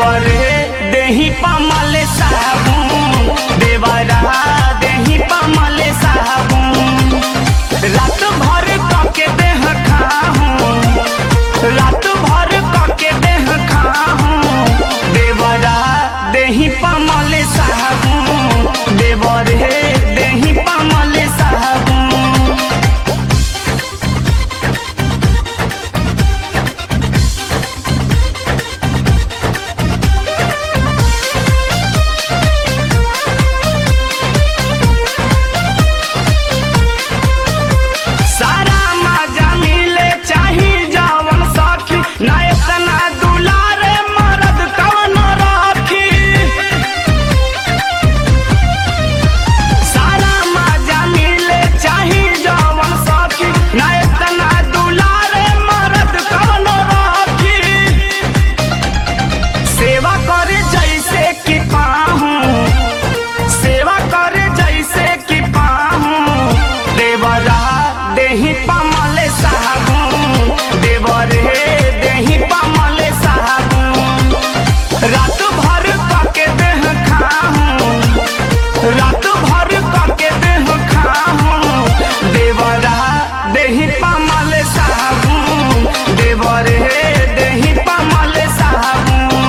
देवरे देही पमल साबुन देवरा देही पमल साबुन रात भर कके देह खाहूं रात भर कके देह खाहूं देवरा देही पमल साबुन देवरे देही पमल साबुन सारा मजा मिले चाही जवन सखी ना इतना दुलारे मरद कवन राखी सारा मजा मिले चाही जवन सखी ना इतना दुलारे मरद कवन राखी सेवा करे जैसे कि पाहूं सेवा करे जैसे कि पाहूं देवरा देही पमल साबुन देवरे देही पमल साबुन रात भर कके देह खाहूं रात भर कके देह खाहूं देवरा देही पमल साबुन देवरे देही पमल साबुन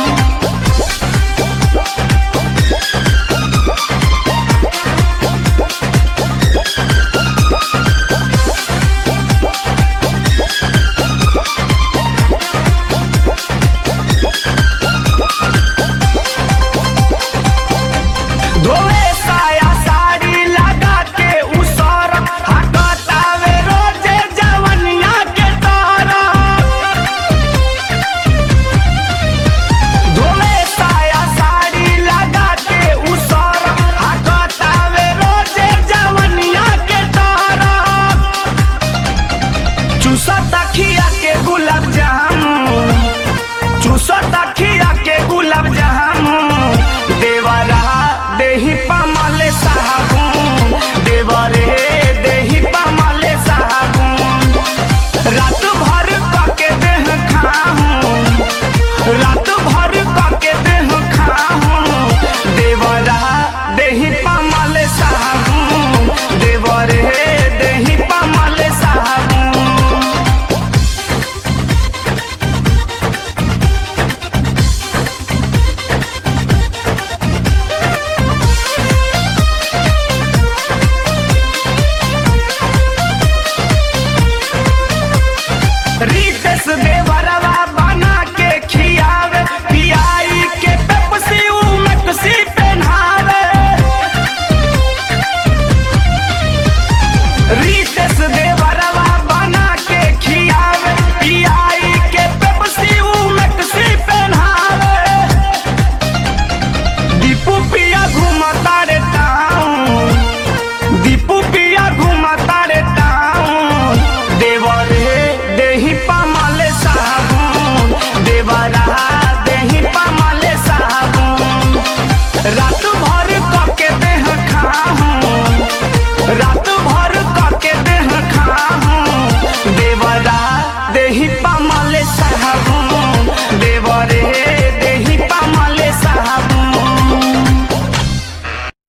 धोए साया साड़ी लगा के उसर हकतावे रोजे जवनिया के तारा धोए साया साड़ी लगा के उसर हकतावे रोजे जवनिया के तारा चूसा तखिया के गुलाब जामुन चूसा तखिया के गुलाब जामुन